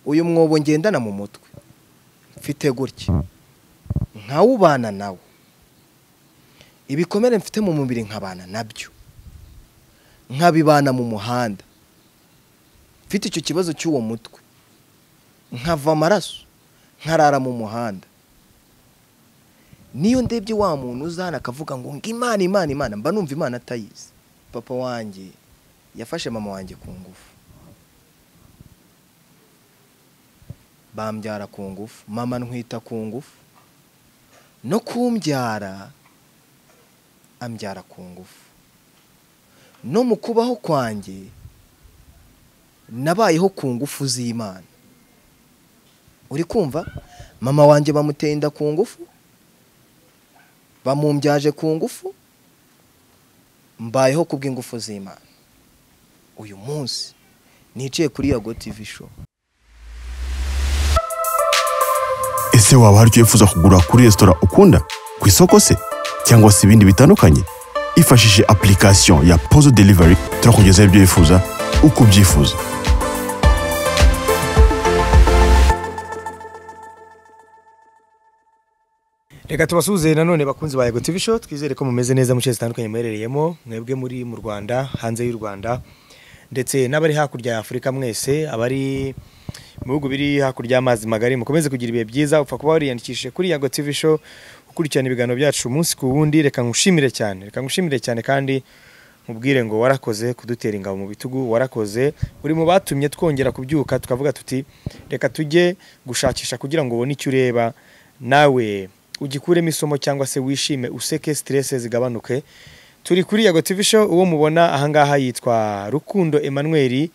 uyu mwobo ngendana mu mutwe mfite gutya nkawubana nawo ibikomere mfite mu mubiri nkabana nabyo nkabibana mu muhanda mfite icyo kibazo cy'uwo mutwe nkava amaraso nkarara mu muhanda niyo ndebye wa muntu uzana akavuga ngo imana imana imana mba numva imana atayizi papa wanjye yafashe mama wanjye ku ngufu bambyara ku ngufu mama ntwita ku ngufu no kumbyara ambyara ku ngufu no mu kubaho kwanjye nabayeho ku ngufu z'imana uri kumva mama wanjye bamuteye inda ku ngufu bamumbyaje ku ngufu mbayeho ku bw'ingufu z'imana uyu munsi niciye kuri yago TV show ese waba hari icyo wifuza kugura kuri resitora ukunda ku isoko se cyangwa se ibindi bitandukanye ifashishije application ya pozo delivery turakugezaho ibyo wifuza uko ubyifuza reka tubasuhuze nanone bakunzi ba Yego TV show twizere ko mumeze neza mu nshe zitandukanye muherereyemo mwebwe muri mu Rwanda hanze y'u Rwanda ndetse n'abari hakurya ya Afurika mwese abari mu bihugu biri hakurya y'amazi magari mukomeze kugira ibihe byiza upfa kuba wariyandikishije kuri Yego TV show ukurikirana ibiganiro byacu umunsi ku wundi reka ngushimire cyane reka ngushimire cyane kandi mubwire ngo warakoze kudutera ingabo mu bitugu warakoze uri mu batumye twongera kubyuka tukavuga tuti reka tujye gushakisha kugira ngo ubone icyo ureba nawe ugikuremo isomo cyangwa se wishime useke siterese zigabanuke turi kuri yago TV show uwo mubona ahangaha yitwa Rukundo Emmanuel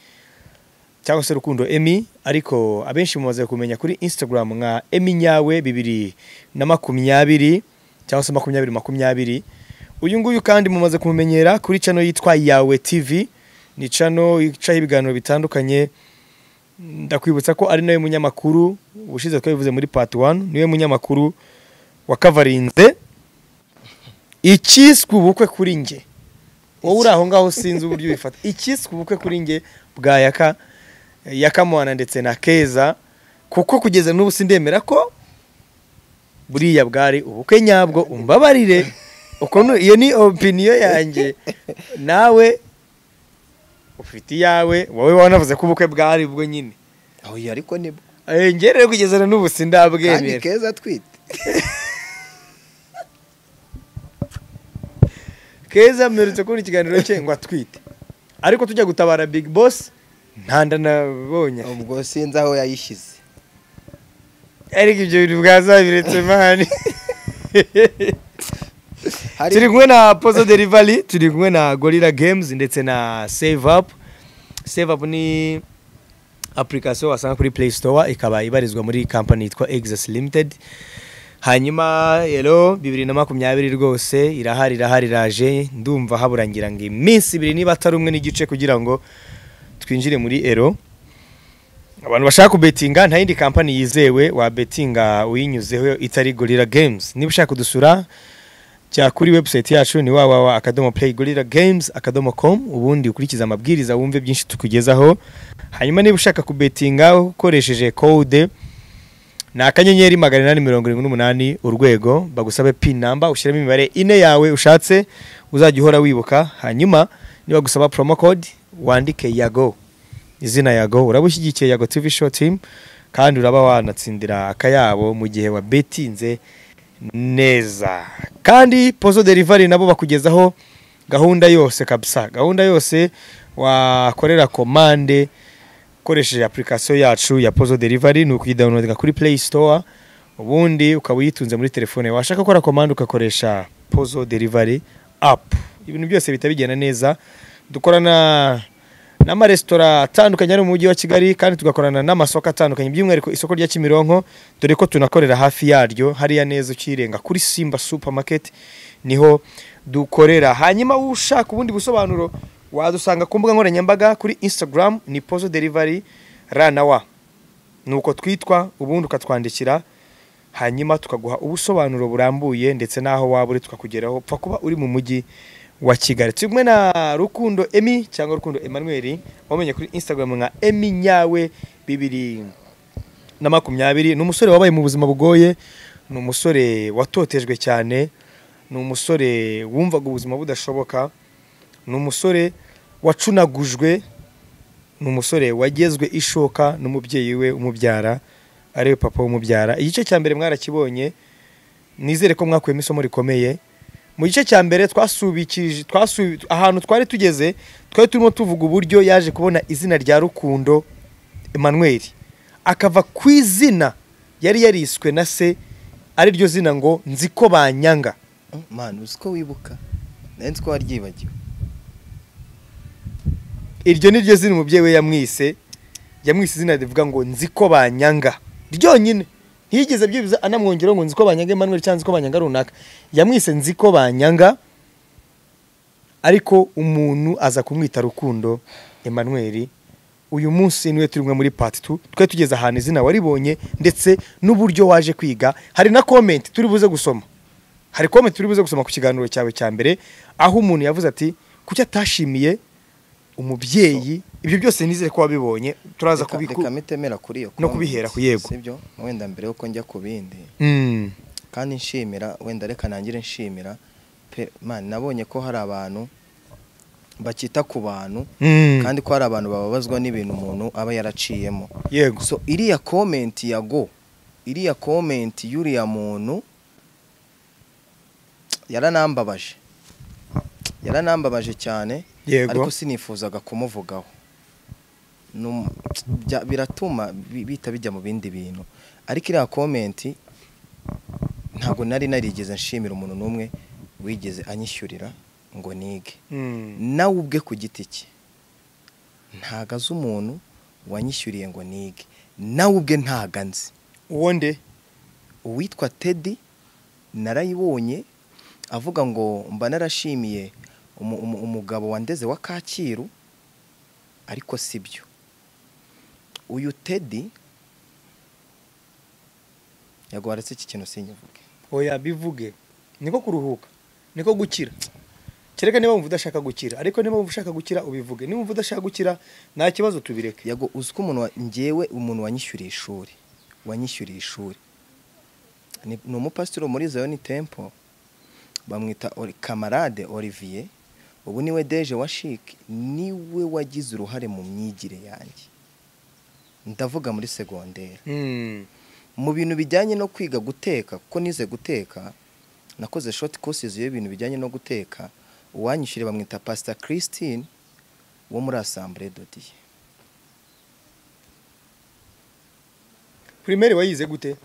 cyangwa se Rukundo Emi ariko abenshi mumaze kumenya kuri Instagram nka Emi nyawe bibiri na makumyabiri cyangwa se makumyabiri makumyabiri uyu nguyu kandi mumaze kumumenyera kuri channel yitwa Yawe TV ni channel icaho ibiganiro bitandukanye ndakwibutsa ko ari nawe munyamakuru ubushize twabivuze muri part 1 niwe munyamakuru wakavarinze ikiswe ubukwe kuri nge wowe uri aho ngaho sinzi uburyo ubifata ikiswe ubukwe kuri nge bwa yaka yakamuhana ndetse na keza kuko kugeza n'ubu sindemera ko buriya bwari ubukwe nyabwo umbabarire ukuntu iyo ni opiniyo yanjye nawe ufite iyawe wowe wanavuze ko ubukwe bwari bwo nyine aho ariko nibwo ngewe kugeza na n'ubu kandi sindabwemera keza atwite keza mperutse kubona ikiganiro cye ngo atwite ariko tujya gutabara big boss ntanda nabonye ubwo sinzi aho yayishyize ariko ibyo bintu bwazabiretse mani hari turi kumwe na pozo delivery turi kumwe na gorilla games ndetse na save up save up ni application wasanga kuri play store ikaba ibarizwa muri company yitwa exas limited hanyuma rero bibiri na makumyabiri rwose irahari irahari iraje ndumva habura ngira ngo iminsi ibiri niba atari umwe n'igice kugira ngo twinjire muri ero abantu bashaka kubetinga nta yindi kampani yizewe wabetinga uyinyuzeho itari gorilla games niba ushaka kudusura jya kuri webusayiti yacu ni wawawa akadomo play gorilla games akadomo com ubundi ukurikize amabwiriza wumve byinshi tukugezaho hanyuma niba ushaka kubetinga ukoresheje kode ni akanyenyeri magana inani mirongo irindwi n'umunani urwego bagusabe pin namba ushyiremo imibare ine yawe ushatse uzajya uhora wibuka hanyuma nibagusaba promo code wandike yago izina yago uraba ushyigikiye yago tv show team kandi uraba wanatsindira akayabo mu gihe wabetinze neza kandi pozo delivery nabo bakugezaho gahunda yose kabisa gahunda yose wakorera komande ukoresheje application yacu ya pozo delivery ni ukuyidawunodinga kuri play store ubundi ukaba uyitunze muri telefone washaka gukora komande ugakoresha pozo delivery app ibintu byose bihita bigenda neza dukorana n'amaresitora atandukanye ari mu mujyi wa Kigali kandi tugakorana n'amasoko atandukanye by'umwihariko isoko rya Kimironko dore ko tunakorera hafi yaryo hariya neza ukirenga kuri Simba Supermarket niho dukorera hanyuma ushaka ubundi busobanuro wadusanga ku mbuga nkoranyambaga kuri Instagram ni Pozo Delivery ranawa nuko twitwa ubundi ukatwandikira hanyuma tukaguha ubusobanuro burambuye ndetse n'aho waba uri tukakugeraho upfa kuba uri mu mujyi wa kigali turi kumwe na rukundo emi cyangwa rukundo emmanuel wamenye kuri instagram nka emi nyawe bibiri na makumyabiri ni umusore wabaye mu buzima bugoye ni umusore watotejwe cyane ni umusore wumvaga ubuzima budashoboka ni umusore wacunagujwe ni umusore wagezwe ishoka n'umubyeyi we umubyara ariwe papa w'umubyara igice cya mbere mwarakibonye nizere ko mwakuyemo isomo rikomeye mu gice cya mbere twasubikije twasu ahantu twari tugeze twari turimo tuvuga uburyo yaje kubona izina rya rukundo Emmanuel akava ku izina yari yariswe na se ari ryo zina ngo nzi ko banyanga manu uzi ko wibuka nawe nzi ko waryibagiwe iryo ni ryo zina umubyeyi we yamwise yamwise izina rivuga ngo nzi ko banyanga ryonyine ntiyigeze byibyiza anamwongeraho ngo nzi ko banyanga Emmanuel cyangwa nzi ko banyanga runaka yamwise nzi ko banyanga ariko umuntu aza kumwita rukundo Emmanuel uyu munsi niwe turi kumwe muri pati tu twari tugeze ahantu izina waribonye ndetse n'uburyo waje kwiga hari na komenti turi buze gusoma hari komenti turi buze gusoma ku kiganiro cyawe cya mbere aho umuntu yavuze ati kuki atashimiye umubyeyi ibyo byose nizere ko wabibonye turaza Reka- kubiku reka mitemera kuri iyo no kubihera ku yego. sibyo wenda mbere yuko njya ku bindi Mm. kandi nshimira wenda reka nangire nshimira pe man nabonye ko hari abantu bakita ku bantu Mm. kandi ko hari abantu bababazwa n'ibintu umuntu aba yaraciyemo yego so iriya komenti ya go iriya komenti y'uriya muntu yaranambabaje yaranambabaje cyane Yego. ariko sinifuzaga kumuvugaho Num- bya- biratuma bi- bihita bijya mu bindi bintu ariko iriya komenti ntabwo nari narigeze nshimira umuntu n'umwe wigeze anyishyurira ngo nige Mm. nawe ubwe ku giti cye ntago azi umuntu wanyishyuriye ngo nige nawe ubwe ntago anzi uwo nde uwitwa tedi narayibonye avuga ngo mba narashimiye umu- umu- umugabo wandeze wa kacyiru ariko si byo uyu tedi yarwaretse iki kintu sinyivuge oya bivuge niko kuruhuka niko gukira kereka niba wumva udashaka gukira ariko niba wumva ushaka gukira ubivuge niba wumva udashaka gukira nta kibazo tubireke yago uzi ko umuntu wa- njyewe umuntu wanyishyuriye ishuri wanyishyuriye ishuri ni ni umupasitiri muri zayoni tempo bamwita Oli- kamarade olivier ubu niwe deje wa shiki niwe wagize uruhare mu myigire yanjye ndavuga muri segonderi Mm. mu bintu bijyanye no kwiga guteka kuko nize guteka nakoze shoti kosizi y'ibintu bijyanye no guteka uwanyishyure bamwita pasita christine wo muri asambure dodiye primaire wayize gute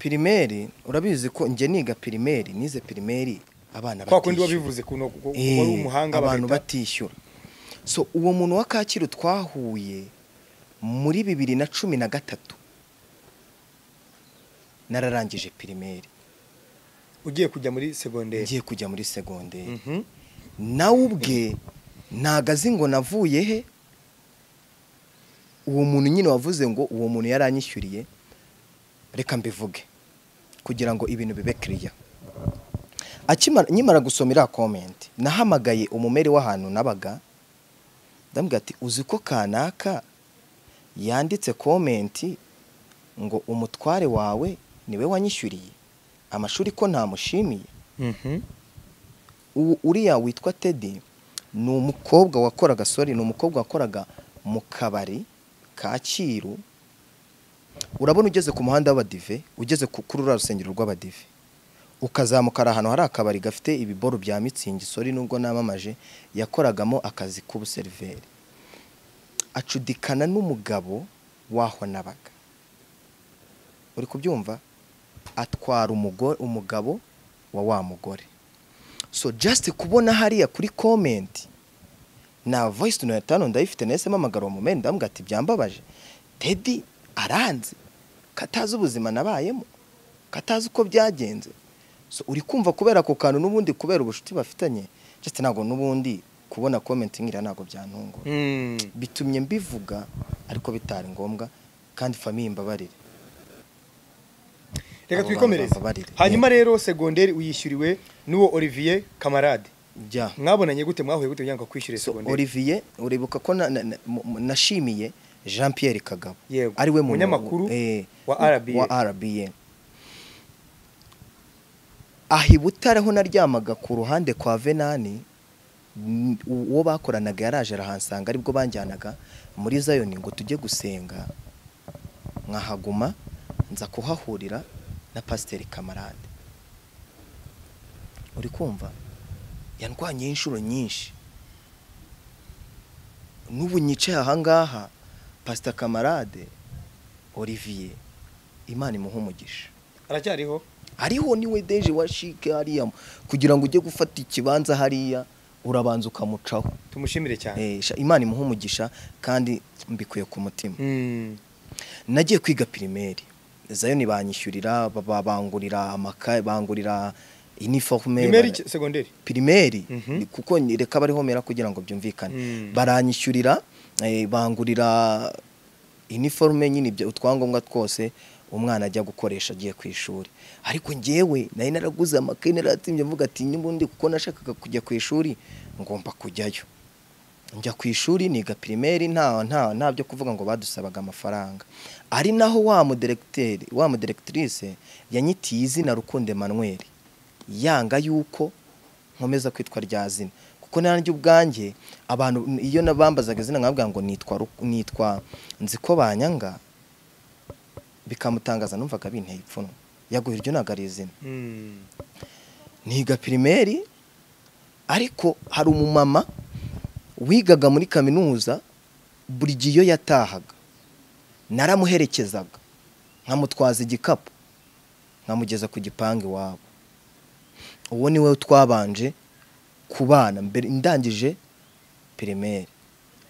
pirimeri urabizi ko njye niga pirimeri nize pirimeri abana kwa kundi batishyura. wabivuze kuno kuko Eh, wari umuhanga abantu bagahita- batishyura so uwo muntu wa kacyiru twahuye muri bibiri na cumi na gatatu nararangije pirimeri ugiye kujya muri segonderi ngiye kujya muri segonderi Mhm. nawe ubwe ntago azi ngo navuye he uwo muntu nyine wavuze ngo uwo muntu yaranyishyuriye reka mbivuge kugira ngo ibintu bibe kiriya Akimara- nkimara gusoma iriya komenti nahamagaye umumeri w'ahantu nabaga ndamubwira ati uzi ko kanaka yanditse komenti ngo umutware wawe niwe wanyishyuriye amashuri ko ntamushimiye Mhm. ubu uriya witwa tedi ni umukobwa wakoraga sori ni umukobwa wakoraga mu kabari kacyiru urabona ugeze ku muhanda w'abadive ugeze ku- kuri uriya rusengero rw'abadive ukazamuka hari ahantu hari akabari gafite ibiboru bya mitsingi sori nubwo namamaje yakoragamo akazi k'ubuseriveri acudikana n'umugabo waho nabaga uri kubyumva atwara umugore umugabo wa wa mugore so just kubona hariya kuri comment na voice tuntu yatanu ndayifite nahise mpamagara uwo mumeni ndamuga ati byambabaje tedi aranze katazi ubuzima nabayemo katazi uko byagenze so uri kumva kubera ako kantu n'ubundi kubera ubucuti bafitanye just ntabwo n'ubundi kubona comment nkira ntabwo byantungura Mm. bitumye mbivuga ariko bitari ngombwa kandi famiye imbabarire reka Abo twikomereze bantu bababarire. hanyuma rero segonderi uyishyuriwe n'uwo olivier kamarade bya mwabonanye gute mwahuye gute kugira ngo akwishyure so segonderi olivier uribuka ko na- na- na- mu- mu- nashimiye jean pierre kagabo Yego. ari we muntu Umunyamakuru eh, wa RBA. wa rba aha i butare ho naryamaga ku ruhande kwa venani n- uwo bakoranaga yaraje arahansanga aribwo banjyanaga muri zayoni ngo tujye gusenga nkahaguma nza kuhahurira na pasiteri kamarade uri kumva yandwanye inshuro nyinshi n'ubu nyicaye ahangaha pasita kamarade olivier imana imuha umugisha aracyariho hariho niwe deje washike hariya kugira ngo ujye gufata ikibanza hariya urabanza ukamucaho tumushimire cyane Eh, sha- imana imuha umugisha kandi mbikuye ku mutima Mm. nagiye kwiga pirimeri zayoni banyishyurira ba- ba- bangurira amakaye bangurira iniforume primeri ki- segonderi pirimeri Mhm. ni- kuko ni- reka bariho mera kugira ngo byumvikane Mm. baranyishyurira eh, bangurira iniforume nyine ibyo- utwangombwa twose umwana ajya gukoresha agiye ku ishuri ariko njyewe nari naraguze amakaye naratsimbye mvuga ati n'ubundi kuko nashakaga kujya ku ishuri ngomba kujyayo njya ku ishuri niga pirimeri nta nta nta byo kuvuga ngo badusabaga amafaranga ari naho wa mudiregiteri wa mudiregitirise yanyitiye izina rukundo Emmanuel yanga yuko nkomeza kwitwa rya zina kuko nanjye ubwanjye abantu iyo nabambazaga izina nkabwira ngo nitwa Ru- nitwa nzi ko banyanga bikamutangaza numvaga binteye ipfunwe yaguha iryo ntabwo ari izina Mm. niga pirimeri ariko hari umumama wigaga muri kaminuza buri gihe iyo yatahaga naramuherekezaga nkamutwaza igikapu nkamugeza ku gipangu iwabo uwo ni we twabanje kubana mbere ndangije pirimeri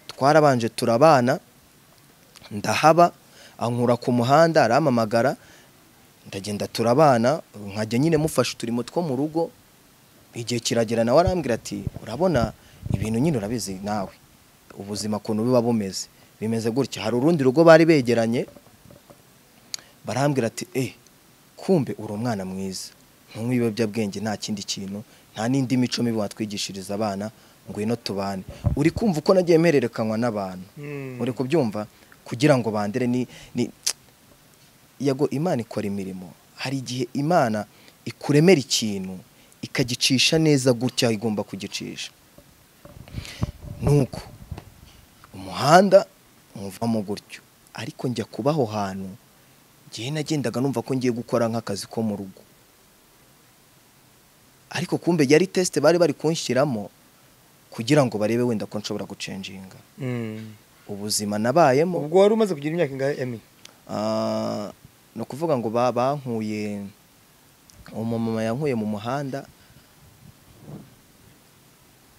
twarabanje turabana ndahaba ankura ku muhanda arampamagara ndagenda turabana nkajya nyine mufasha uturimo two mu rugo igihe kiragera nawe arambwira ati urabona ibintu nyine urabizi nawe ubuzima ukuntu buba bumeze bimeze gutya hari urundi rugo bari begeranye barambwira ati eh kumbe uri umwana mwiza ntunywe ibiyobyabwenge nta kindi kintu nta n'indi mico mibi watwigishiriza abana ngwino tubane uri kumva uko nagiye mpererekanwa n'abantu Mm. uri kubyumva kugira ngo bandere ni, ni yago imana ikora imirimo hari igihe imana ikuremera ikintu ikagicisha neza gutya igomba kugicisha nuko umuhanda muvamo gutyo ariko njya kuba aho hantu ngewe nagendaga numva ko ngiye gukora nk'akazi ko mu rugo ariko kumbe yari tesite bari bari kunshyiramo kugira ngo barebe wenda ko nshobora gucenjinga Mm. ubuzima nabayemo ubwo wari umaze kugira imyaka ingahe emi Ah, ni ukuvuga ngo ba- bankuye umumama yankuye mu muhanda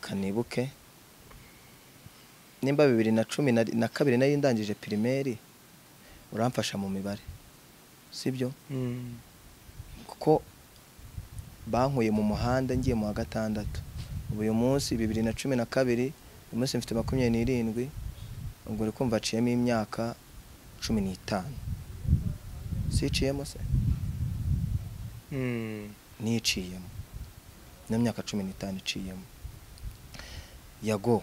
kanibuke nimba bibiri na cumi na, na kabiri nari ndangije pirimeri uramfasha mu mibare sibyo Mm. kuko bankuye mu muhanda ngiye mu wa gatandatu ubu uyu munsi bibiri na cumi na kabiri uyu munsi mfite makumyabiri n'irindwi ubwo uri kumva haciyemo imyaka cumi n'itanu siciyemo se Mm. niciyemo ino myaka cumi n'itanu iciyemo yago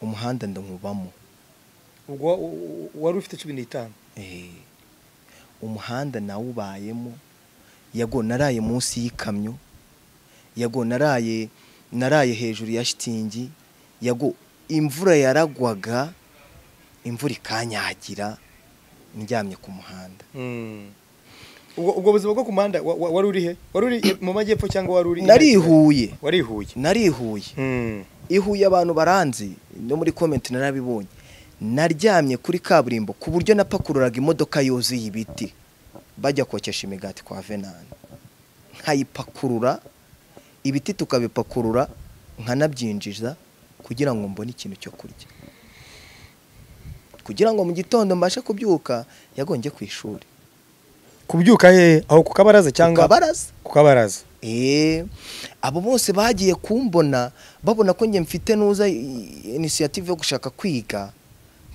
umuhanda ndankubamo ubwo wa- wa- wari ufite cumi n'itanu Eh, umuhanda nawubayemo yago naraye munsi y'ikamyo yago naraye naraye hejuru ya shitingi yago imvura yaragwaga imvura ikanyagira ndyamye ku muhanda Mm. ubwo ubwo buzima bwo ku muhanda wa- wa- wari uri he wari uri mu majyepfo cyangwa wari uri narihuye wari ihuye narihuye Mm. ihuye abantu baranzi no muri komenti narabibonye naryamye kuri kaburimbo ku buryo napakururaga imodoka yuzuye ibiti bajya kokesha imigati kwa venani nkayipakurura ibiti tukabipakurura nkanabyinjiza kugira ngo mbone ikintu cyo kurya kugira ngo mu gitondo mbashe kubyuka yagonge ku ishuri kubyuka he aho ku kabaraza ku cyangwa kabaraza ku kabaraza Eh, abo bose bagiye kumbona babona ko njye mfite nuza i- initiative yo gushaka kwiga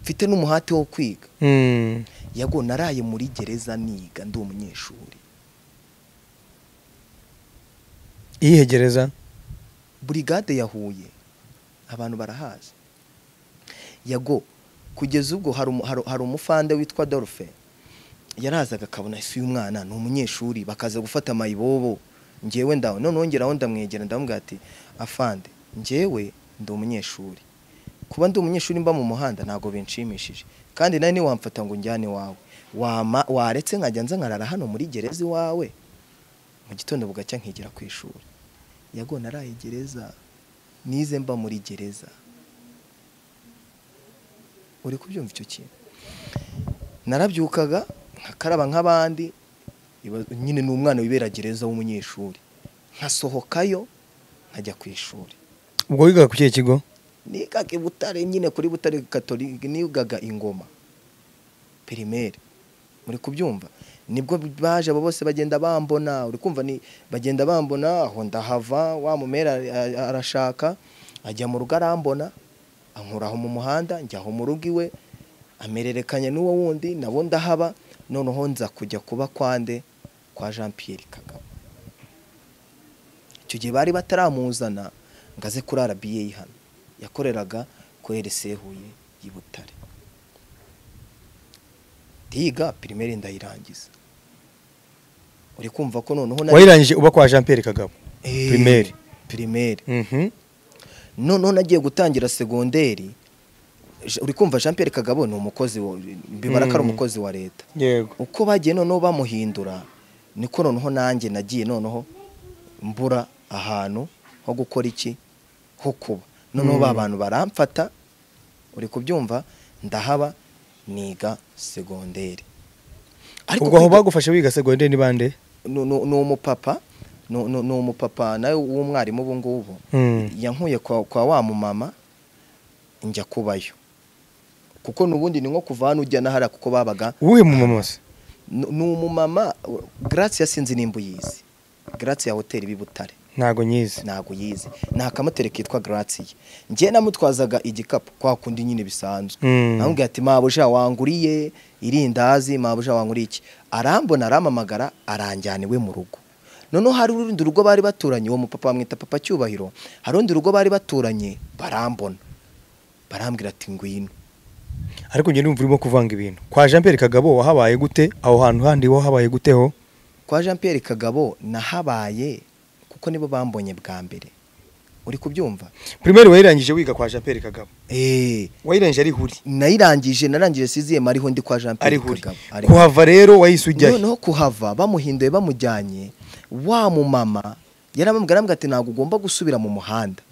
mfite n'umuhate wo kwiga Mm. yago naraye muri gereza niga ndi umunyeshuri iyihe gereza burigade yahuye abantu barahazi yago kugeza ubwo hari umu- hari- hari umufande witwa Dolphe yarazaga akabona isi y'umwana ni umunyeshuri bakaza gufata amayibobo ngewe ndawe noneho ngeraho ndamwegera ndamubwira ati afande ngewe ndi umunyeshuri kuba ndi umunyeshuri mba mu muhanda ntabwo binshimishije kandi nawe ntiwamfata ngo njyane iwawe wama waretse nkajya nza nkarara hano muri gereza iwawe mu gitondo bugacya nkigira ku ishuri yago naraye gereza nize mba muri gereza uri kubyumva icyo kintu narabyukaga nkakaraba nk'abandi iba- nyine ni umwana wibera gereza w'umunyeshuri nkasohokayo nkajya ku ishuri ubwo wigaga ku kihe kigo nigaga i butare nyine kuri butare katolika nigaga ingoma pirimeri muri kubyumva nibwo baje abo bose bagenda bambona uri kumva ni bagenda bambona aho ndahava wa mumera a- a- arashaka ajya mu rugo arambona ankuraho mu muhanda njya aho mu rugo iwe amererekanya n'uwo wundi nabo ndahaba noneho nza kujya kuba kwande kwa jean pierre kagame icyo gihe bari bataramuzana ngo aze kuri RBA hano yakoreraga kuri RC Huye y'i Butare ndiga primaire ndayirangiza uri kumva ko noneho nari- wayirangije uba kwa jean pierre kagabo Eh, primaire. primaire Mhm. noneho nagiye gutangira segonderi Je- uri kumva Jean Pierre Kagabo ni umukozi wa- mbibara ko ari Mm. umukozi wa leta yego uko bagiye noneho bamuhindura niko noneho nanjye nagiye noneho mbura ahantu ho gukora iki ho kuba noneho ba bantu baramfata uri kubyumva ndahaba niga segonderi ubwo aho kwiga- bagufashe wiga segonderi ni bande ni ni- ni umupapa ni- ni ni umupapa nawe w'umwarimu ubu ngubu Mm. yankuye kwa kwa wa mumama njya kubayo kuko n'ubundi ni nko kuva hano ujya n'ahariya kuko babaga uwuhe mu mama se ni ni umumama uh, Grace yasinze nimba uyizi Grace ya hoteli bibutare ntago nyizi ntago yize ni akamoteri kitwa Grace ngiye namutwazaga igikapu kwa kundi nyine bisanzwe Mm. namubwira ati mabuja wanguriye irindazi mabuja wanguriye iki arambona arampamagara aranjyana iwe mu rugo noneho hari urundi rugo bari baturanye uwo mupapa bamwita papa cyubahiro hari urundi rugo bari baturanye barambona barambwira ati ngwino ariko njye ndumva urimo kuvanga ibintu kwa jean pierre kagabo wahabaye gute aho hantu handi wahabaye gute ho kwa jean Pierre kagabo nahabaye kuko nibo bambonye bwa mbere uri kubyumva primaire wayirangije wiga kwa jean pierre kagabo Eh, wayirangije ari huri nayirangije narangije siziyemu ariho ndi kwa jean ari Pierre huri kagabo Ari huri. kuhava rero wahise ujyayo noneho kuhava bamuhinduye bamujyanye wa mumama yarabambwira arambwira ati ntabwo ugomba gusubira mu muhanda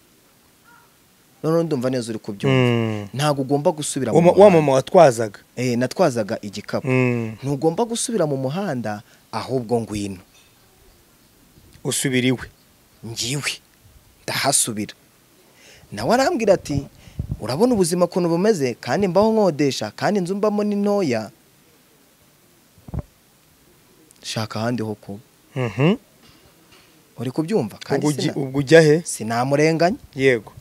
noneho ndumva neza uri kubyumva Mm. ntabwo ugomba gusubira mu Wa- wa mama muhanda watwazaga Eh, natwazaga igikapu Mm. ntugomba gusubira mu muhanda ahubwo ngwino usubira iwe ngiwe ndahasubira nawe arambwira ati urabona ubuzima ukuntu bumeze kandi mbaho nkodesha kandi inzu mbamo ni ntoya shaka ahandi ho kuba Mhm. uri kubyumva kandi Ubwo ugi- sina- ubwo ujya he sinamurenganya yego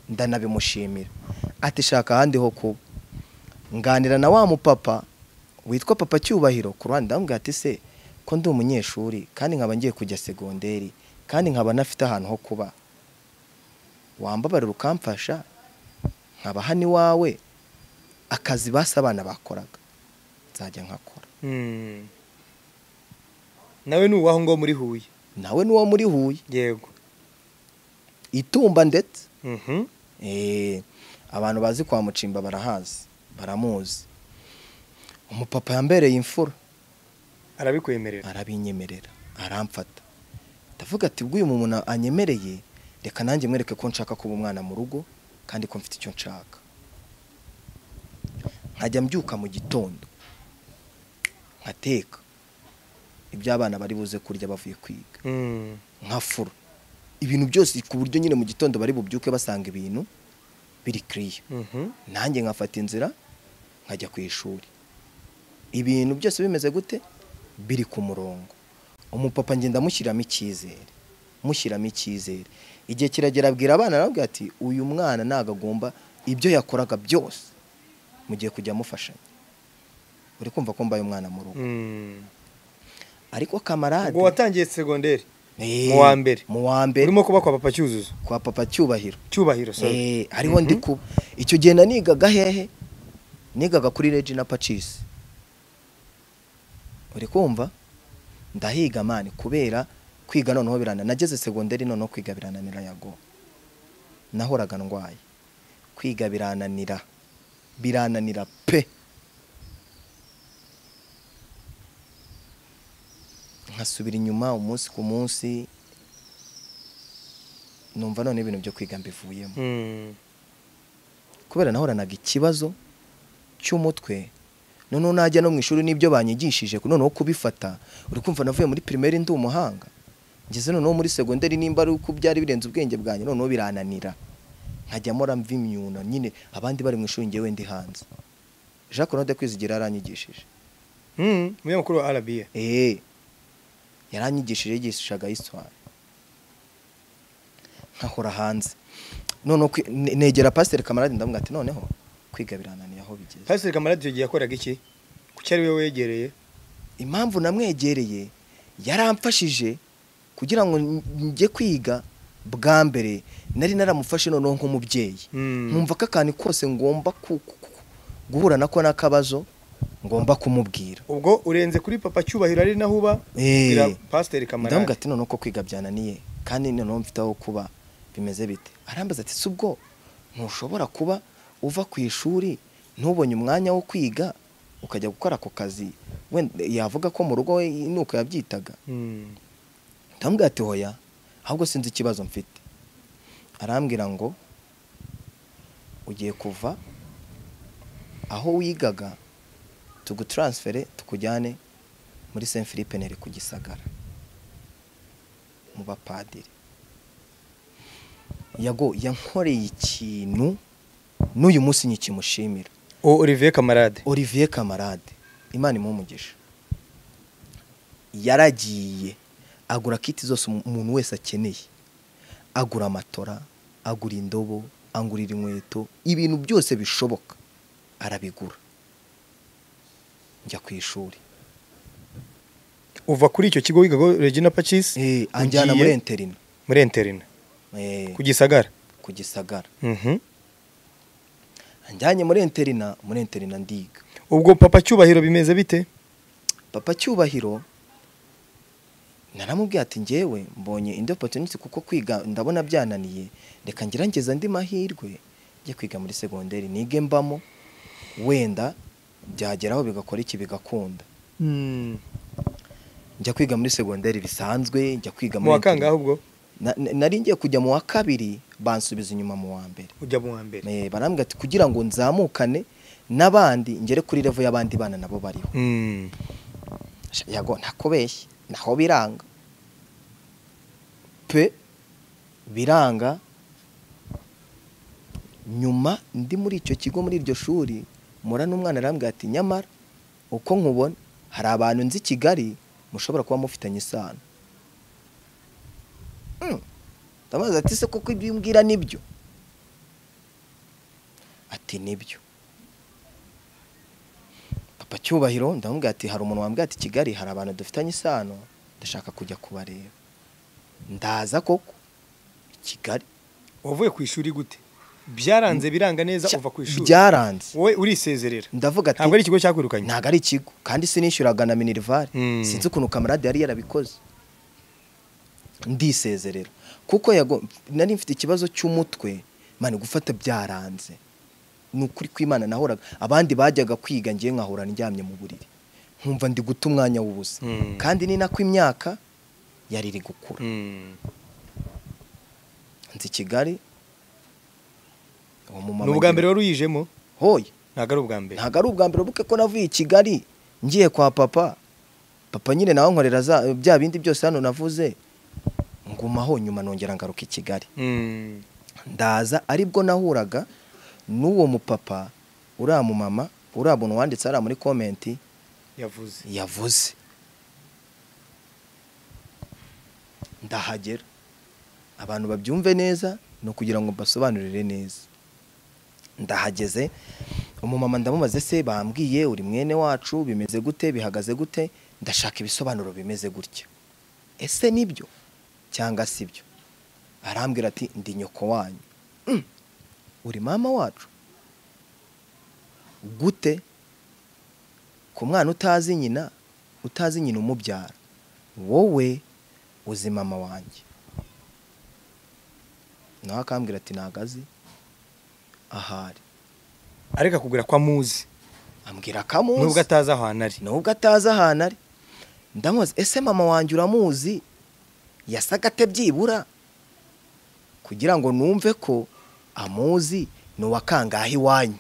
ndanabimushimira ati shaka ahandi ho kuba nganira na wa mupapa witwa papa cyubahiro ku ruhande ndamubwira ati se ko ndi umunyeshuri kandi nkaba ngiye kujya segonderi kandi nkaba nafite ahantu ho kuba wambabarira ukamfasha nkaba hano iwawe akazi basi abana bakoraga nzajya nkakora Mm. nawe ni uwaho ngo muri huye nawe n'uwo muri huye yego itumba ndetse Mhm. Eh, abantu bazi kwa mucimba barahazi baramuzi umupapa yambereye imfura arabikwemerera arabinyemerera aramfata ndavuga ati ubwo uyu muntu anyemereye reka nanjye mwereke ko nshaka kuba umwana mu rugo kandi ko mfite icyo nshaka nkajya mbyuka mu gitondo nkateka ibyo abana bari buze kurya bavuye kwiga Mm. nka furo ibintu byose ku buryo nyine mu gitondo bari bubyuke basanga ibintu biri kiriya Mhm. nanjye nkafata inzira nkajya ku ishuri ibintu byose bimeze gute biri ku murongo umupapa ngenda mushyiramo icyizere mushyiramo icyizere igihe kiragera abwira abana arababwira ati uyu mwana ntabwo agomba ibyo yakoraga byose mugiye kujya amufashanya uri kumva ko mbaye umwana mu rugo Mm. ariko kamarade ubwo watangiye segonderi Eh, mu wa mbere. mu wa mbere urimo kuba kwa papa cyuzuzo kwa papa cyubahiro cyubahiro sorry. Eh, hariho ndi kuba icyo gihe nanigaga hehe nigaga kuri regina pacisi uri kumva ndahiga mani kubera kwiga noneho birana nageze segonderi noneho kwiga birananira yago nahoraga ndwaye kwiga birananira birananira pe nkasubira inyuma umunsi ku munsi numva none ibintu byo kwiga mbivuyemo Mm. kubera nahoranaga ikibazo cy'umutwe noneho najya no mu ishuri n'ibyo banyigishije noneho kubifata uri kumva navuye muri pirimeri ndi umuhanga ngeze noneho muri segonderi nimba ari uko byari birenze ubwenge bwanjye noneho birananira nkajyamo ramva imyuno nyine abandi bari mu ishuri ngewe ndi hanze jacques claude kwizigira yaranyigishije Mm. Umunyamakuru wa RBA. eee yaranyigishije yigishaga histoire nkahora hanze noneho kwi- ne- negera pasiteri kamarade ndamubwira ati noneho kwiga birananira aho bigeze Pastor Kamaradi icyo gihe yakoraga iki? Kuki ari we wegereye? impamvu namwegereye yaramfashije kugira ngo njye kwiga bwa mbere nari naramufashe noneho nk'umubyeyi Mm. nkumva ko akantu kose ngomba ku- ku- ku- guhura nako n'akabazo ngomba kumubwira Ubwo urenze kuri papa cyubahiro ari naho uba? Eh. bwira Pastor ndavuga Kamaradi. ati noneho ko kwiga byananiye kandi noneho mfite aho kuba bimeze bite arambaza ati si ubwo ntushobora kuba uva ku ishuri ntubonye umwanya wo kwiga ukajya gukora ako kazi wenda yavuga ko mu rugo we nuko yabyitaga Mm. ndamubwira ati hoya ahubwo sinzi ikibazo mfite arambwira ngo ugiye kuva aho wigaga tugutaransifere tukujyane muri saint philippe neri ku gisagara mu bapadiri yago yankoreye ikintu n'uyu munsi nyikimushimira O Olivier Kamarade. olivier kamarade imana imuhe umugisha yaragiye agura kiti zose umu- umuntu wese akeneye agura amatora agura indobo angurira inkweto ibintu byose bishoboka arabigura njya ku ishuri Uva kuri icyo kigo wigaga Regina Pacis. Eh, anjyana muri enterina muri Enterina. Eh, Ku Gisagara. ku gisagara Mhm. anjyanye muri enterina muri enterina ndiga Ubwo papa cyubahiro bimeze bite? papa cyubahiro naramubwiye ati ngewe mbonye indi opportunity kuko kwiga ndabona byananiye reka ngerageza andi mahirwe njye kwiga muri segonderi nige mbamo wenda byageraho bigakora iki bigakunda Mm. njya kwiga muri segonderi bisanzwe njya kwiga Mu muri wakangaho ubwo Na- na- nari ngiye kujya mu wa kabiri bansubiza inyuma mu wa mbere ujya mu wa mbere. Eh, barambwira ati kugira ngo nzamukane n'abandi ngere kuri revo y'abandi bana nabo bariho Mm. yago ntakubeshye naho biranga pe biranga nyuma ndi muri icyo kigo muri iryo shuri mura n'umwana arambwira ati nyamara uko nkubona hari abantu nzi i kigali mushobora kuba mufitanye isano Mm. ndamubaza ati se kuko ibyo umbwira nibyo ati nibyo papa cyubahiro ndamubwira ati hari umuntu wambwira ati kigali hari abantu dufitanye isano ndashaka kujya kubareba ndaza koko i kigali Wavuye ku ishuri gute? Byaranze biranga neza uva ku ishuri. byaranze Wowe urisezerera. ndavuga ati Ntabwo ari ikigo cyakwirukanye. ntabwo ari ikigo kandi sinishyuraga na minerivare Mm. sinzi ukuntu kamarade yari yarabikoze ndisezerera kuko yago- nari mfite ikibazo cy'umutwe mani gufata byaranze ni ukuri kw'imana nahoraga abandi bajyaga kwiga ngewe nkahora ndyamye mu buriri nkumva ndi guta umwanya w'ubusa Mm. kandi ni nako imyaka yari iri gukura Mm. nzi kigali uwo mumama Ni ubwa ngira- mbere wari uyijemo? hoya Ntabwo ari ubwa mbere. ntabwo ari ubwa mbere buke ko navuye i kigali ngiye kwa papa papa nyine nawe nkorera za- bya bindi byose hano navuze ngumaho nyuma nongera ngaruka i kigali Mm. ndaza aribwo nahuraga n'uwo mupapa uriya mumama uriya muntu wanditse hariya muri komenti Yavuze. yavuze ndahagera abantu babyumve neza ni ukugira ngo mbasobanurire neza ndahageze umumama ndamubaze se bambwiye uri mwene wacu bimeze gute bihagaze gute ndashaka ibisobanuro bimeze gutya ese nibyo cyangwa si byo arambwira ati ndi nyoko wanyu Mm. uri mama wacu gute ku mwana utazi nyina utazi nyina umubyara wowe uzi mama wanjye nawe akambwira ati ntagazi ahari areka kugira ko amuzi ambwira akamuzi nubwo atazi aho hantu ari nubwo atazi ahantu ari ndamuzi ese mama wanjye uramuzi yasaga ate byibura kugira ngo numve ko amuzi ni uwa kangahe iwanyu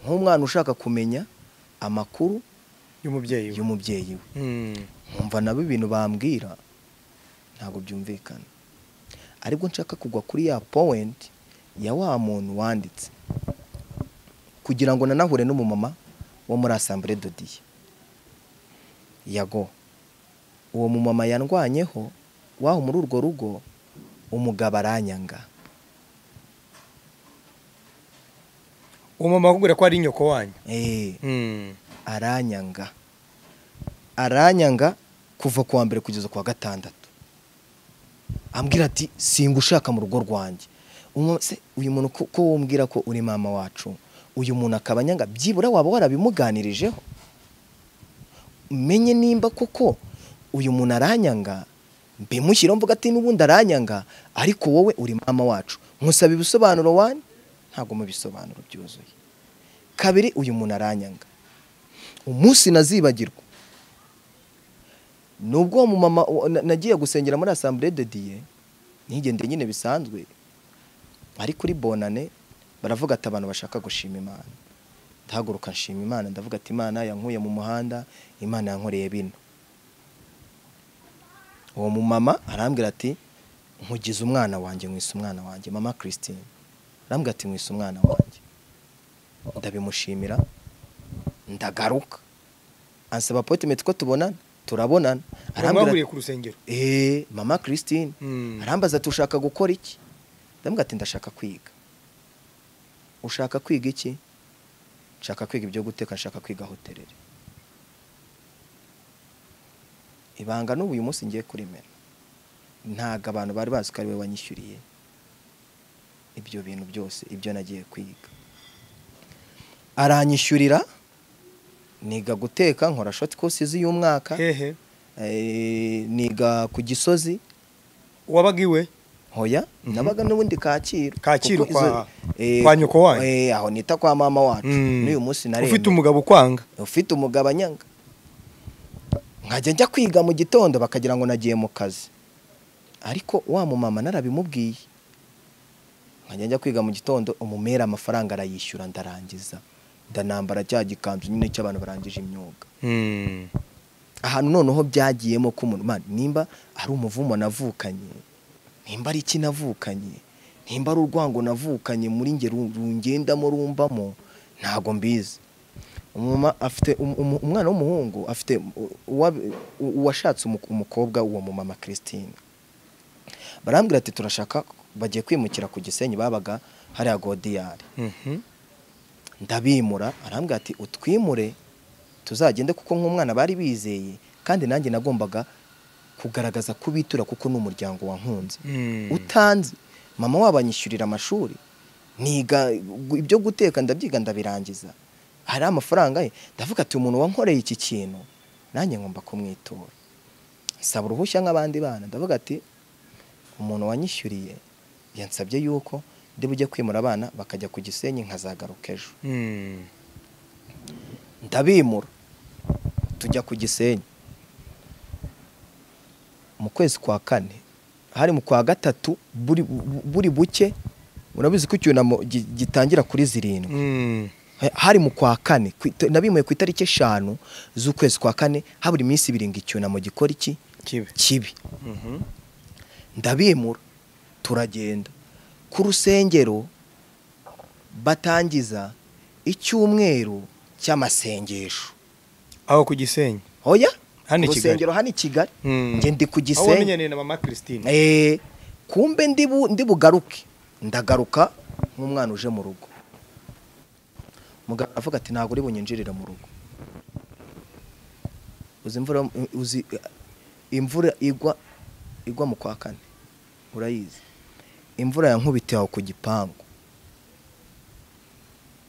nk'umwana ushaka kumenya amakuru y'umubyeyi we y'umubyeyi we Mm. nkumva nabo ibintu bambwira ntabwo byumvikana ariko nshaka kugwa kuri ya powenti ya wa muntu wanditse kugira ngo nanahure n'umumama wo muri asambure dodiye yago uwo mumama yandwanyeho waho muri urwo rugo umugabo aranyanga uwo mama akubwira ko ari nyoko wanyu eee Mm. aranyanga aranyanga kuva ku wa mbere kugeza ku wa gatandatu ambwira ati singa ushaka mu rugo rwanjye Umu- se, uyu muntu ko ko wumbwira ko uri mama wacu uyu muntu akaba anyanga byibura waba warabimuganirijeho menye nimba koko uyu muntu aranyanga mbimushyiraho mvuga ati n'ubundi aranyanga ariko wowe uri mama wacu nkusaba ibisobanuro wani ntabwo mu bisobanuro byuzuye kabiri uyu muntu aranyanga umunsi nazibagirwa nubwo uwo mumama wa- na- nagiye gusengera muri asambure de diye ntigendeye nyine bisanzwe ari kuri bonane baravuga ati abantu bashaka gushima imana ndahaguruka nshima imana ndavuga ati imana yankuye mu muhanda imana yankoreye bino uwo mumama arambwira ati nkugize umwana wanjye mwise umwana wanjye mama christine arambwira ati mwise umwana wanjye ndabimushimira ndagaruka ansaba apotimenti ko tubonana turabonana mwahuriye ku rusengero eee mama christine Mm. arambaza ati ushaka gukora iki ndamubwira ati ndashaka kwiga ushaka kwiga iki nshaka kwiga ibyo guteka nshaka kwiga hotelere ibanga n'ubu uyu munsi ngiye kurimera ntabwo abantu bari bazi ko ari we wanyishyuriye ibyo bintu byose ibyo nagiye kwiga aranyishyurira niga guteka nkora shoti kosizi y'umwaka hehe Eh, niga ku gisozi wabaga iwe hoya nabaga n'ubundi kacyiru Kacyiru Kuko izo- kwa- eh, kwa nyoko wanyu? eh, aho nita kwa mama wacu Mm. n'uyu munsi naremye ufite umugabo ukwanga ufite umugabo anyanga nkajya njya kwiga mu gitondo bakagira ngo nagiye mu kazi ariko wa mumama narabimubwiye nkajya njya kwiga mu gitondo umumera amafaranga arayishyura ndarangiza ndanambara cya gikanzu nyine cy'abantu barangije imyuga Mm. ahantu noneho byagiyemo ko umuntu man, nimba ari umuvumo navukanye nimba ari iki navukanye nimba ari urwango navukanye muri nge ru- rungendamo rumbamo ntago mbizi Umuma afite um- um- umwana w'umuhungu afite u- uwa- u- uwashatse umu- umukobwa uwo mumama christine barambwira ati turashaka bagiye kwimukira ku gisenyi babaga hariya godiyari Mhm. ndabimura arambwira ati utwimure tuzagende kuko nk'umwana bari bizeye kandi nanjye nagombaga kugaragaza ko bitura kuko ni umuryango wankunze Mm. utanzi mama wabo anyishyurira amashuri niga gu- ibyo guteka ndabyiga ndabirangiza hari amafaranga ye ndavuga ati umuntu wankoreye iki kintu nanjye ngomba kumwitura nsaba uruhushya nk'abandi bana ndavuga ati umuntu wanyishyuriye yansabye yuko ndi bujye kwimura abana bakajya ku gisenyi nkazagaruka ejo Mm. ndabimura tujya ku gisenyi mu kwezi kwa kane hari mu kwa gatatu buri bu- buri buke murabizi ko icyunamo gi- gitangira kuri zirindwi Mm. hari mu kwa kane ku ita- nabimuye ku itariki eshanu z'ukwezi kwa kane habura iminsi ibiri ngo icyunamo gikora iki kibe kibi Mhm. ndabimura turagenda ku rusengero batangiza icyumweru cy'amasengesho aho ku gisenyi hoya Hano i ku Kigali. rusengero hano i kigali Mm. njye ndi ku aho gisenyi wamenyaniye na mama christine Eh, kumbe ndi bu- ndi bugaruke ndagaruka nk'umwana uje mu rugo mugabo aravuga ati ntabwo uri bunyinjirire mu rugo uzi imvura uzi imvura igwa igwa mu kwa kane urayizi imvura yankubitiye aho ku gipangu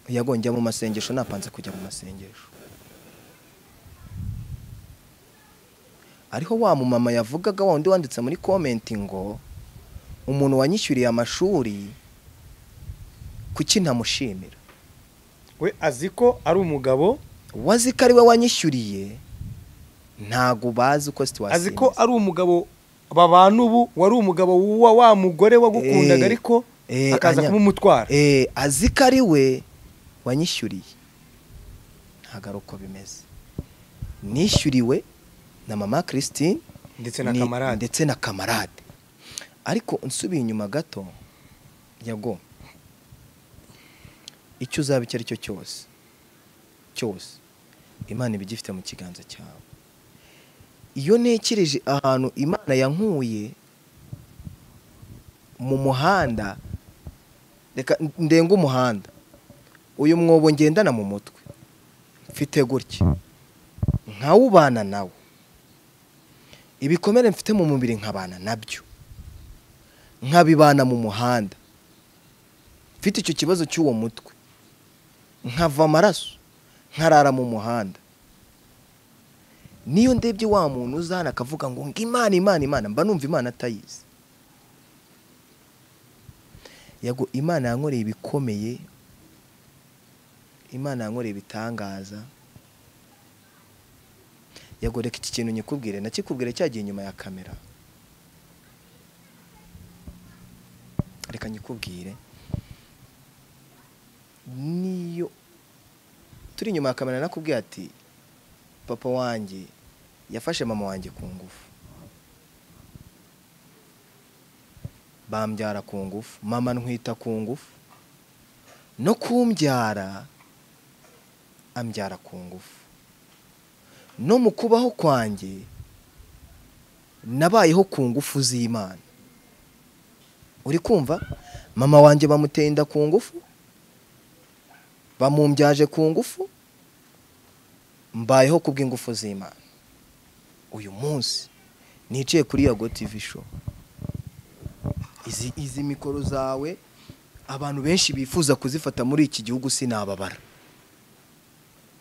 yagonjya mu masengesho napanze kujya mu masengesho ariho wa mumama yavugaga wa undi wanditse muri komenti ngo umuntu wanyishyuriye amashuri kuki ntamushimira we azi ko ari umugabo wazi ko ari we wanyishyuriye ntabwo bazi uko situwasiyo azi ko ari umugabo babana ubu wari umugabo wa wa mugore wagukundaga Eh, ariko eh, akaza anya- kuba umutwara Eh, azi ko ari we wanyishyuriye ntabwo ari uko bimeze nishyuriwe na mama christine ndetse na ni- kamarade ndetse na kamarade ariko nsubiye inyuma gato yago icyo uzaba icyo ari cyo cyose cyose imana iba igifite mu kiganza cyawe iyo ntekereje ahantu imana yankuye mu muhanda reka ndenge umuhanda uyu mwobo ngendana mu mutwe mfite gutya nkawubana nawo ibikomere mfite mu mubiri nkabana nabyo nkabibana mu muhanda mfite icyo kibazo cy'uwo mutwe nkava amaraso nkarara mu muhanda niyo ndebye wa muntu uza hano akavuga ngo ngo imana imana imana mba numva imana atayizi yago imana yankoreye ibikomeye imana yankoreye ibitangaza yago reka iki kintu nyikubwire nakikubwire cyagiye inyuma ya kamera reka nyikubwire niyo turi inyuma ya kamera nakubwiye ati papa wanjye yafashe mama wanjye ku ngufu bambyara ku ngufu mama ntwita ku ngufu no kumbyara ambyara ku ngufu no mu kubaho kwanjye nabayeho ku ngufu z'imana uri kumva mama wanjye bamuteye inda ku ngufu bamumbyaje ku ngufu mbayeho ku bw'ingufu z'imana uyu munsi nicaye kuri yago tv show izi, izi mikoro zawe abantu benshi bifuza kuzifata muri iki gihugu sinababara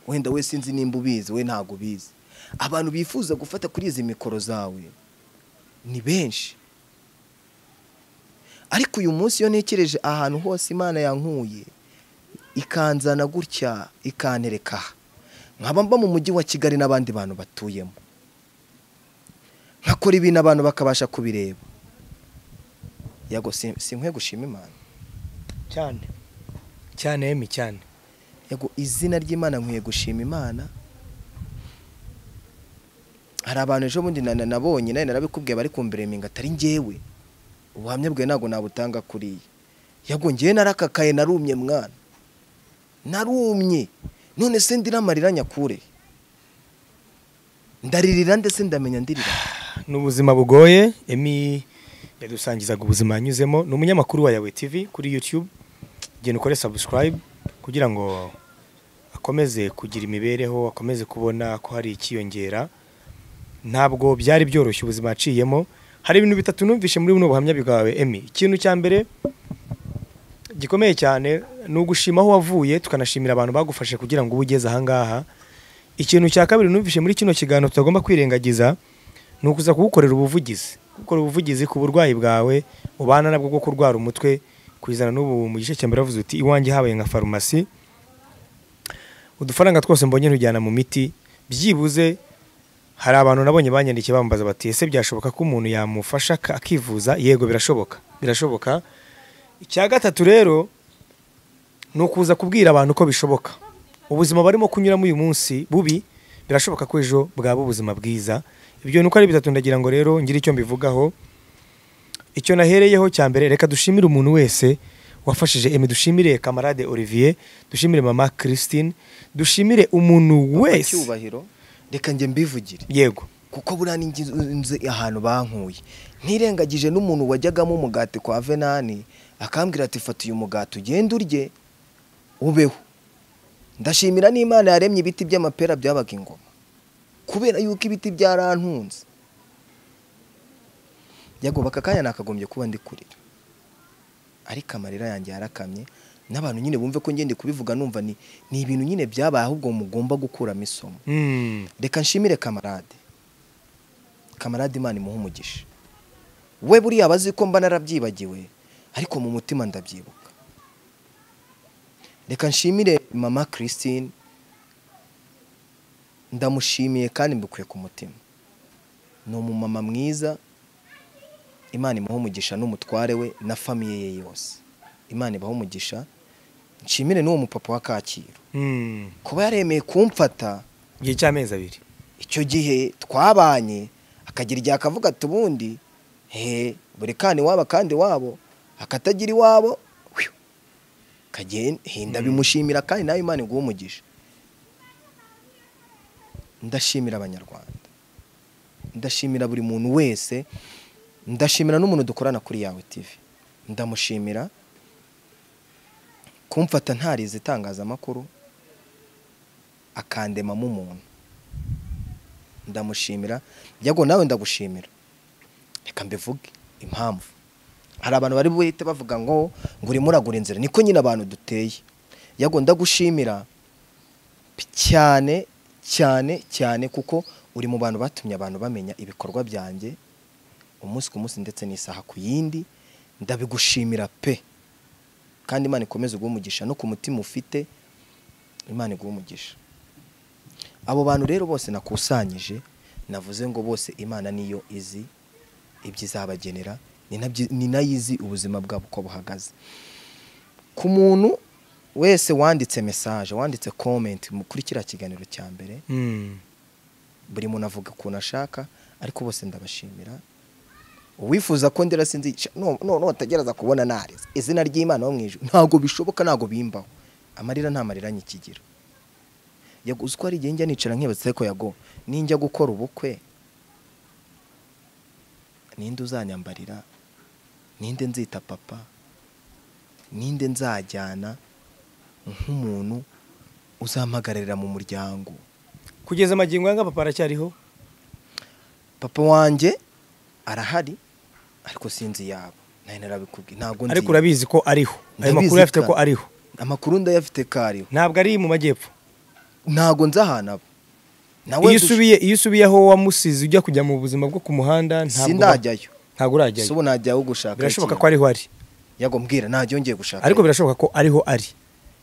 wenda we sinzi nimba ubizi we ntabwo ubizi abantu bifuza gufata kuri izi mikoro zawe ni benshi ariko uyu munsi iyo ntekereje ahantu hose imana yankuye ikanzana gutya ikantereka aha nkaba mba mu mujyi wa kigali n'abandi bantu batuyemo nkakora ibintu abantu bakabasha kubireba yago si- si nkwiye gushima imana cyane cyane emi cyane yego izina ry'imana nkwiye gushima imana hari abantu ejo bundi na- na- nabonye nawe narabikubwiye bari kumbere minga atari njyewe ubuhamya bwe ntabwo nabutanga kuriya yego njyewe narakakaye narumye mwana narumye none se ndira amarira nyakure ndaririra ndetse ndamenya ndirira ni ubuzima bugoye emi yadusangizaga ubuzima yanyuzemo ni umunyamakuru wa yawe tv kuri youtube genda ukore subscribe kugira ngo akomeze kugira imibereho akomeze kubona ko hari ikiyongera ntabwo byari byoroshye ubuzima yaciyemo hari ibintu bitatu numvishe muri buno buhamya bwawe emi ikintu cya mbere gikomeye cyane ni ugushima aho wavuye tukanashimira abantu bagufashe kugira ngo ube ugeze ahangaha ikintu cya kabiri numvishe muri kino kiganiro tutagomba kwirengagiza ni ukuza kugukorera ubuvugizi gukora ubuvugizi ku burwayi bwawe ubana nabwo bwo kurwara umutwe kuzana n'ubu mu gice cya mbere wavuze uti iwanjye habaye nka farumasi udufaranga twose mbonye ntujyana mu miti byibuze hari abantu nabonye banyandikiye bambaza bati ese byashoboka ko umuntu yamufasha ak- akivuza yego birashoboka birashoboka icya gatatu rero ni ukuza kubwira abantu ko bishoboka ubuzima barimo kunyuramo uyu munsi bubi birashoboka ko ejo bwaba ubuzima bwiza ibyo ni uko ari bitatu ndagira ngo rero ngire icyo mbivugaho icyo nahereyeho cya mbere reka dushimire umuntu wese wafashije emi dushimire kamarade olivier dushimire mama christine dushimire umuntu wese icyubahiro reka njye mbivugire yego kuko buriya ni inzu- inzu ahantu bankuye ntirengagije n'umuntu wajyagamo umugati kwa venani akambwira ati fata uyu mugati ugende urye ubeho ndashimira n'imana yaremye ibiti by'amapera byabaga ingoma kubera yuko ibiti byarantunze yagoba aka kanya nakagombye kuba ndi kurira ariko amarira yanjye yarakamye n'abantu nyine bumve ko ngende kubivuga numva ni ni ibintu nyine byabaye ahubwo mugomba gukuramo isomo Mm. reka nshimire kamarade kamarade imana imuha umugisha we buriya aba azi ko mba narabyibagiwe ariko mu mutima ndabyibuka reka nshimire mama christine ndamushimiye kandi mbikuye ku mutima ni umumama mwiza imana imuha umugisha n'umutware we na famiye ye yose imana ibaha umugisha nshimire n'uwo mupapa wa kacyiru Mm. kuba yaremeye kumfata igihe cy'amezi abiri icyo gihe twabanye akagira igihe akavuga ati ubundi he buri kandi waba kandi wabo akatagira iwabo hwiu, kagenda hinda bimushimira kandi nawe imana iguha umugisha ndashimira abanyarwanda ndashimira buri muntu wese ndashimira n'umuntu dukorana kuri yawe tv ndamushimira kumfata ntarize itangazamakuru akandemamo umuntu ndamushimira yago nawe ndagushimira reka mbivuge impamvu hari abantu bari buhite bavuga ngo ngo urimo uragura inzira niko nyine abantu duteye yago ndagushimira cyane cyane cyane kuko uri mu bantu batumye abantu bamenya ibikorwa byanjye umunsi ku munsi ndetse n'isaha ku yindi ndabigushimira pe kandi imana ikomeze guha umugisha no ku mutima ufite imana iguha umugisha abo bantu rero bose nakusanyije navuze ngo bose imana niyo izi ibyo izabagenera ni nabyo- ni nayo izi ubuzima bwabo uko buhagaze ku muntu wese wanditse mesaje wanditse komenti kuri kiriya kiganiro cya mbere Mm. buri muntu avuga ukuntu ashaka ariko bose ndabashimira uwifuza ko ndera sinzi icyo- no- no- notagereza kubona narize izina ry'imana wo mu ijuru ntabwo bishoboka ntabwo bimbaho amarira nta marira nyikigiro yago uzi ko hari igihe njya nicara nkibatse ko yago ninjya gukora ubukwe ninde uzanyambarira ninde nzita papa ninde nzajyana nk'umuntu uzampagararira mu muryango kugeza amagingo aya papa aracyariho papa wanjye arahari ariko sinzi iyabo nayo narabikubwiye ntabwo nzi ariko urabizi ko ariho ayo Ndabizi makuru afite ka- ko ariho amakuru ndayafite ko ariho ntabwo ari mu majyepfo ntabwo nzi ahantu abo nawe iyo dush- usubiye iyo usubiye aho wamusize ujya kujya mu buzima bwo ku muhanda ntabwo uba- sindajyayo ntabwo urajyayo ubu najyaho gushaka birashoboka ko ikintu. ariho ari yago mbwira ntajya yongeye gushaka ariko birashoboka ko ariho ari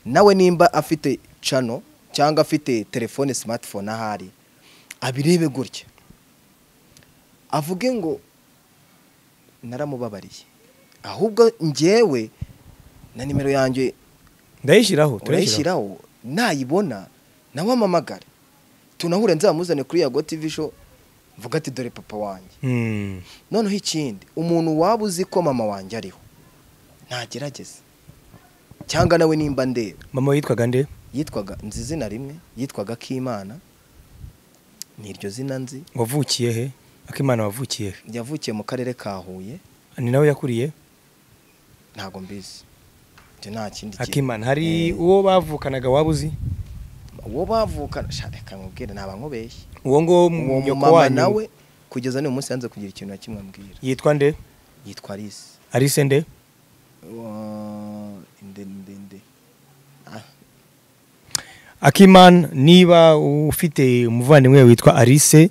nawe nimba afite cano cyangwa afite telefone smartphone ahari abirebe gutya avuge ngo naramubabariye ahubwo njyewe na nimero yanjye ndayishyiraho turayishyiraho urayishyiraho nayibona nawe amamagare tunahure nzamuzane kuri yago tv show mvuga ati dore papa wanjye Mm. noneho ikindi umuntu waba uzi ko mama wanjye ariho ntagerageze cyangwa nawe nimba ndeba mama yitwaga nde yitwaga nzi izina rimwe yitwaga k'imana ni iryo zina nzi wavukiye he akimana wavukiye he yavukiye mu karere ka huye ni nawe yakuriye ntago mbizi ibyo nta kindi kintu. akimana hari uwo bavukanaga waba uzi uwo bavukana sha, reka nkubwire naba nkubeshye uwo ngo uwo nyoko mumama wanyu nawe kugeza n'uyu munsi yanze kugira ikintu na kimwe ambwira yitwa nde yitwa Alice arise nde Wa- inde inde inde Ah, Akiman niba ufite umuvandimwe witwa Alice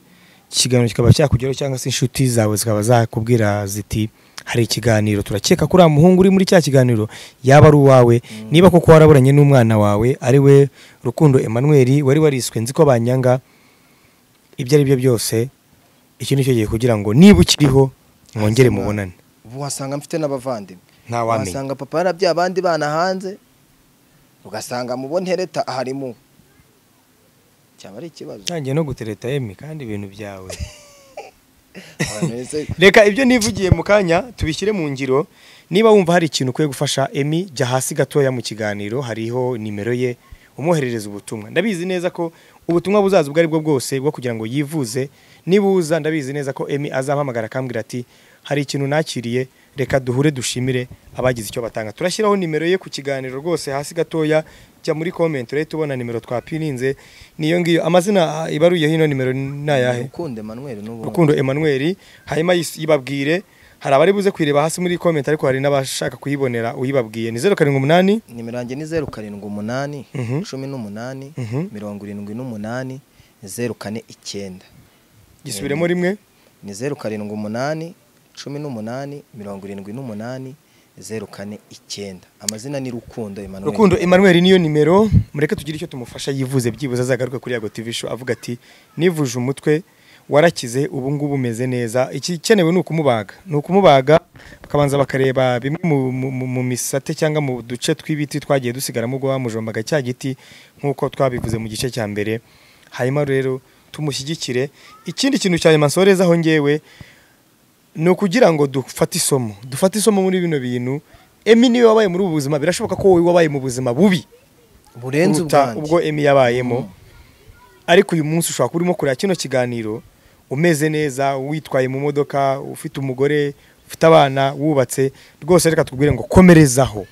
ikiganiro kikaba cyakugeraho cyangwa se inshuti zawe zikaba zakubwira ziti hari ikiganiro turakeka ko uriya muhungu uri muri cya kiganiro yaba ari uwawe niba koko waraburanye n'umwana wawe ari we rukundo Emmanuel wari wariswe nzi ko banyanga ibyo ari byo byose iki ni cyo gihe kugira ngo niba ukiriho mwongere wasanga- mubonane ubu wasanga mfite n'abavandimwe Ntawamenya. wasanga papa yarabyaye abandi bana hanze ugasanga mu bo ntereta harimo cyaba ari ikibazo ntangiye no gutereta emi kandi ibintu byawe Abantu bese- reka ibyo nivugiye mu kanya tubishyire mu ngiro niba wumva hari ikintu ukwiye gufasha emi jya hasi gatoya mu kiganiro hariho nimero ye umwoherereza ubutumwa ndabizi neza ko ubutumwa buzaza ubwo aribwo bwose bwo kugira ngo yivuze nibuza ndabizi neza ko emi azampamagara akambwira ati hari ikintu nakiriye reka duhure dushimire abagize icyo batanga turashyiraho nimero ye ku kiganiro rwose hasi gatoya jya muri komenti urahita ubona nimero twapirinze niyo ngiyo amazina ah, ibaruyeho ino nimero ni ayahe ukunde manuel n'ubundi rukundo emmanuel hanyuma yis- yibabwire hari abari buze kuyireba hasi muri comment ariko hari n'abashaka kuyibonera uyibabwiye ni 078 nimero yanjye ni zeru karindwi umunani Mhm. cumi n'umunani Mhm. mirongo irindwi n'umunani zeru kane icyenda gisubiremo rimwe ni zeru karindwi umunani cumi n'umunani mirongo irindwi n'umunani zeru kane icyenda amazina ni Rukundo Emmanuel rukundo emmanuel niyo nimero mureke tugire icyo tumufasha yivuze byibuze azagaruke kuri yago tv show avuga ati nivuje umutwe warakize ubu ngubu umeze neza igikenewe ni ukumubaga ni ukumubaga bakabanza bakareba bimwe mu, mu, mu, mu misate cyangwa mu duce tw'ibiti twagiye dusigaramo ubwo bamujombaga cya giti nk'uko twabivuze mu gice cya mbere hanyuma rero tumushyigikire ikindi kintu cya nyuma nsorezaho ngewe ni ukugira ngo dufate isomo dufate isomo muri bino bintu emi niwe wabaye muri ubu buzima birashoboka ko wowe wabaye mu buzima bubi burenze kuruta ubwanjye ubwo emi yabayemo ariko uyu munsi ushobora kuba urimo kureba kino kiganiro umeze neza witwaye mu modoka ufite umugore ufite abana wubatse rwose reka tubwire ngo komerezaho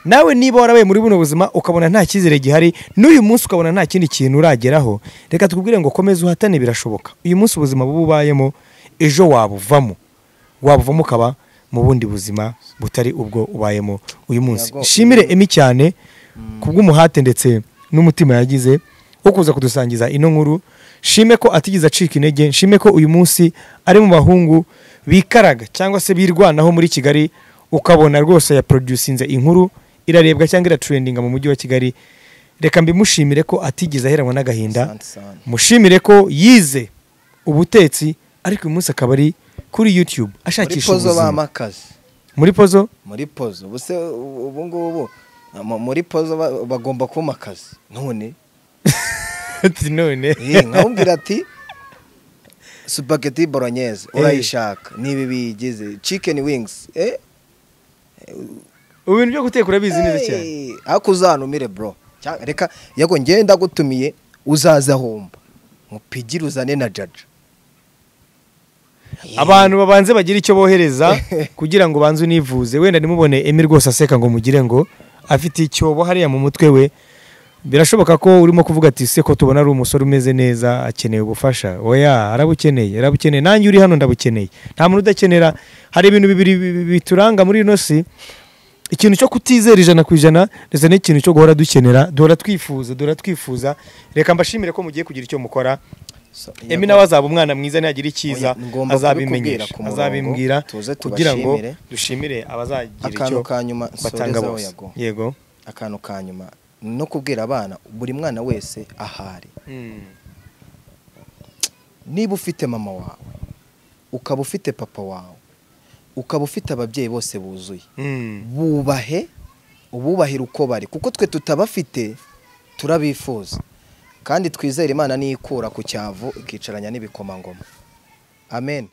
nawe niba warabaye muri buno buzima ukabona nta cyizere gihari n'uyu munsi ukabona nta kindi kintu urageraho reka tubwire ngo komeza uhatane birashoboka uyu munsi ubuzima buba ubayemo ejo wabuvamo wabuvamo ukaba mu bundi buzima butari ubwo ubayemo uyu munsi Yago, nshimire emi cyane kubw'umuhate ndetse n'umutima yagize wo kuza kudusangiza ino nkuru nshime ko atigeze acika intege nshime ko uyu munsi ari mu bahungu bikaraga cyangwa se birwanaho muri kigali ukabona rwose yaproducinze inkuru irarebwa cyangwa iraturendinga mu mujyi wa kigali reka mbimushimire ko atigeze aheranwa n'agahinda Asante sana. mushimire ko yize ubutetsi ariko uyu munsi akaba ari kuri youtube muri ashakisha pozo ubuzima bamakaze muri pozo muri pozo ubu se ubu ubu ngubu mu- muri pozo ba- bagomba kumpa akazi none ati none Eh, nkawubwira ati supageti bolognese urayishaka niba biyigize chicken wings eh ubu bintu byo guteka urabizi neza cyane eh, ariko uzantumire bro Cya- reka yago njyewe ndagutumiye uzaza humba mupigire uzane na jaja Eh, abantu babanze bagira icyo bohereza kugira ngo banze univuze wenda ntimubone emi rwose aseka ngo mugire ngo afite icyobo hariya mu mutwe we birashoboka ko urimo kuvuga ati se ko tubona ari umusore umeze neza akeneye ubufasha oya arabukeneye arabukeneye nanjye uri hano ndabukeneye nta muntu udakenera hari ibintu bibiri bi- bi- bituranga muri ino si ikintu cyo kutizera ijana ku ijana ndetse n'ikintu cyo guhora dukenera duhora twifuza duhora twifuza reka mbashimire ko mugiye kugira icyo mukora so, emi Yago- nawe azaba umwana mwiza nihagira icyiza Oya, ngomba azabimenyesha kubikubwira ku murongo, azabimbwira tuze kugira ngo tubashimire. dushimire abazagira icyo akantu ka nyuma batanga nsorezaho bose yago yego akantu ka nyuma no kubwira abana buri mwana wese ahari niba ufite mama wawe ukaba ufite papa wawe ukaba ufite ababyeyi bose buzuye Mm. bubahe ububahire uko bari kuko twe tutabafite turabifuza kandi twizere imana niyo ikura ku cyavu ikicaranya n'ibikomangoma amen